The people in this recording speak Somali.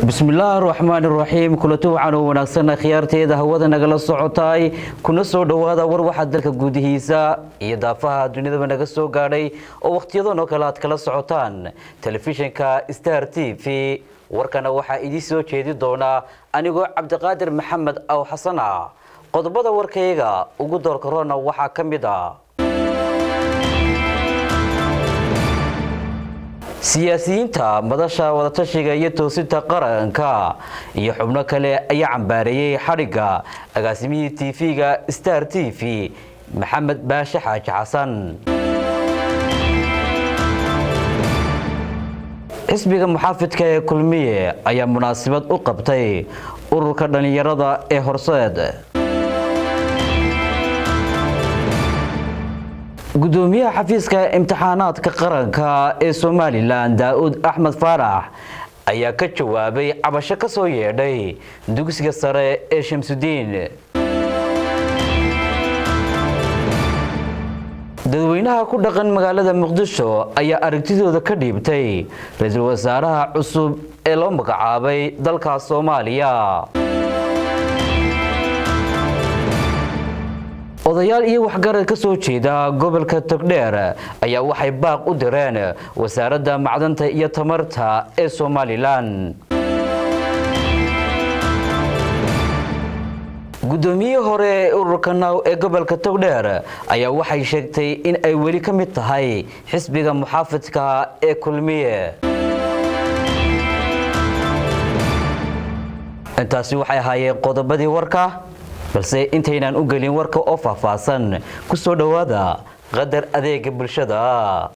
bismillaahi raxmaani raxiim kulanti waxaan u wanaagsan khiyaarteeda hawada nagala socotay kuna soo dhowaada war waxaa dalka gudihiisa iyo daafaha dunidaba naga soo gaadhay oo wakhtiyadan oo kale aad kala socotaan telefishinka star t v warkana waxaa idii soo jeedi doonaa anigoo cabdiqaadir maxamed aw xasan ah qodobada warkayga ugu doorkarona waxaa ka mid a siyaasiyiinta madasha wadatashiga iyo toosinta qaranka iyo xubno kale ayaa cambaareeyey xadhigga agaasimihii tv-ga star t v maxamed baashe xaaji xasan xisbiga muxaafidka ee kulmiye ayaa munaasabad u qabtay ururka dhallinyarada ee horseed gudoomiyaha xafiiska imtixaanaadka qaranka ee somalilan daa-uud axmed faarax ayaa ka jawaabay cabasho ka soo yeedhay dugsiga sare ee shamsudiin dadweynaha ku dhaqan magaalada muqdisho ayaa aragtidooda ka dhiibtay ra-iisul wasaaraha cusub ee loo magacaabay dalka soomaaliya odayaal iyo waxgarad ka soo jeeda gobolka togdheer ayaa waxay baaq u direen wasaaradda macdanta iyo tamarta ee somalilan guddoomiyihii hore ee ururka naw ee gobolka togdheer ayaa waxay sheegtay in ay weli ka mid tahay xisbiga muxaafidka ee kulmiye intaasi waxay ahaayeen qodobadii warka balse intaynaan u gelin warka oo faahfaahsan ku soo dhowaada qadar adeega bulshada